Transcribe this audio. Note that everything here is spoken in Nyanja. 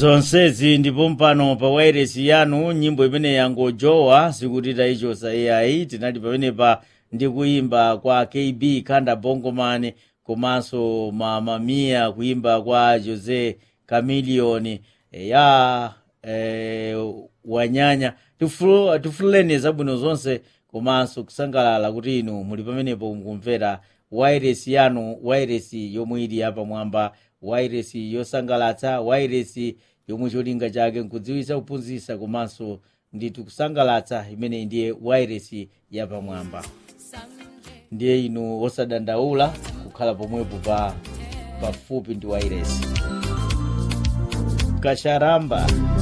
zonsezi ndipo mpano pa wairesi yanu nyimbo imene yangojowa sikutita icho sa ai tinali pamenepa ndi kuyimba kwa kb khanda bongoman komanso mamamiya kuyimba kwa jose camilion ya eh, wanyanya Tifulu- tifuleni zabwino zonse komanso kusangalala kuti inu muli pamenepo mukumvera wairesi yanu wairesi yomwe ili yapamwamba wairesi yosangalatsa wairesi yomwe cholinga chake nkudziwitsa kuphunzitsa komanso ndithu kusangalatsa imene ndiye wairesi yapamwamba ndiye inu osadandaula kukhala pomwepo pa pafupi ndi wairesi kacharamba